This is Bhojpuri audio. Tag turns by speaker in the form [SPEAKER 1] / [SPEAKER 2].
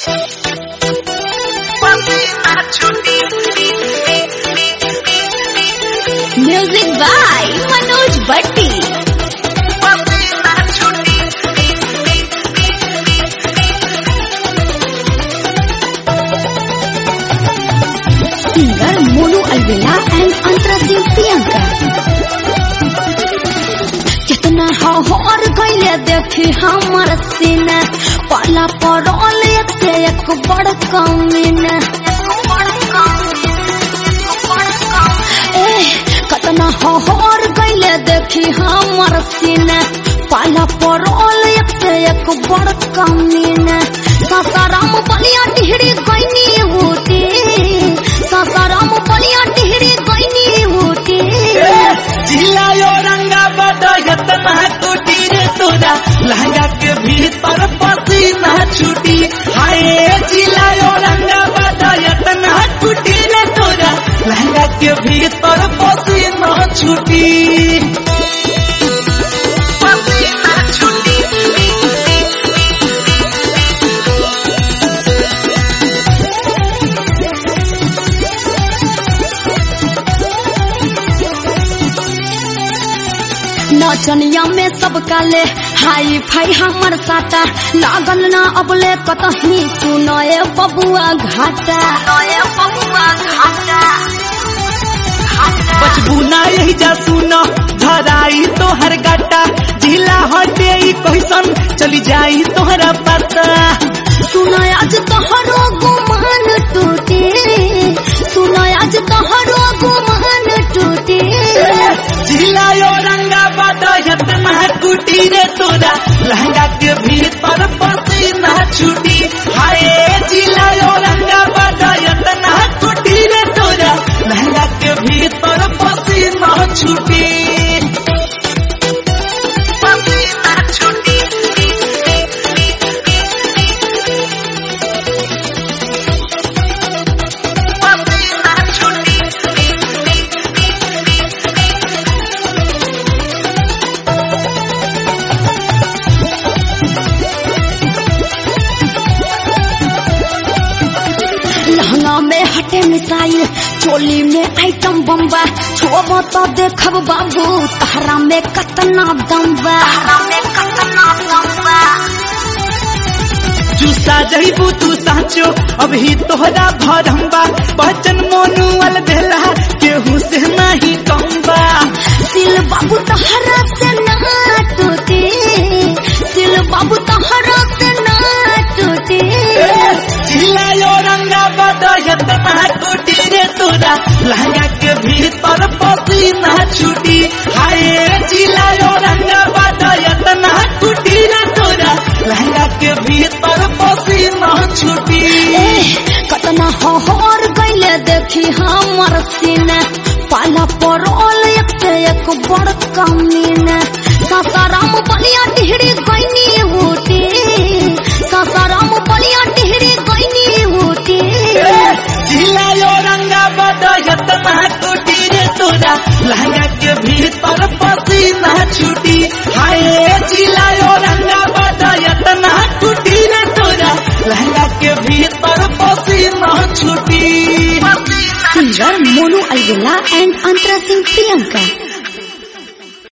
[SPEAKER 1] म्यूजिक बाय मनोज भट्टी सिंगर मोनू अलवेला एंड अंतरा सिंह प्रियंका कितना हौहर गईले देखी हमर सीना पाला पड़ल एक से एक बड़ कमीना ए कितना हौहर गईले देखी हमर सीना पाला पड़ल एक से एक बड़ कमीना सासाराम बलिया टिहरी गईनी होती सासाराम बलिया टिहरी गईनी होती
[SPEAKER 2] जिलायो रंगा बदयत ना टूटी रे तोरा लहंगा के भीतर पसीना छूटी हाय जिलायो रंगा बदयत ना टूटी रे तोरा लहंगा के भीतर पसीना छूटी पसीना छूटी
[SPEAKER 1] नचनिया में सब काले हाई फाई हमर साटा लागल ना अबले कतही सुनए बबुआ घाटा
[SPEAKER 2] बचबू ना यही जा सुनो धराई तोहर गाटा जिला हटे ई कैसन चली जाई तोहरा पता
[SPEAKER 1] सुनो आज तोहरो गुमान टूटे सुनो आज तोहरो गुमान टूटे
[SPEAKER 2] जिलायो रंगा बदयत ना टूटी रे तोरा लहंगा के भीतर पसीना छूटी हाय जिलायो रंगा बदयत ना टूटी रे तोरा लहंगा के भीतर पसीना छूटी पसीना छूटी पसीना छूटी
[SPEAKER 1] लहंगा में हटे मिसाइल चोली में आइटम बम्बा छोब तो देखब बाबू तहरा में कतना दम्बा
[SPEAKER 2] चूसा जईबू तू साचो अभी तोहरा भरम्बा बचन मोनुअल भेला केहू से नहीं कम्बा
[SPEAKER 1] सिल बाबू तहरा से ना टूटे सिल बाबू तहरा से ना टूटे
[SPEAKER 2] चिल्लायो रंगा बदयत ना टूटी रे तोरा लहंगा के भीतर पसीना छूटी हाय चिल्लायो रंगा बदयत ना टूटी रे तोरा लहंगा के भीतर पसीना छूटी
[SPEAKER 1] ए, कतना हौहर गईले देखी हमर सीना पाला पड़ल एक से एक बड़ कमीना सासाराम बलिया टिहरी गईनी होती सासाराम बलिया टिहरी गईनी होती
[SPEAKER 2] चिल्लायो रंगा बदयत ना टूटी रे तोरा लहंगा के भीतर पसीना छूटी हाय चिल्लायो रंगा बदयत ना टूटी रे तोरा लहंगा के भीतर पसीना छूटी
[SPEAKER 1] सिंगर मोनू अलवेला एंड अंतरा सिंह प्रियंका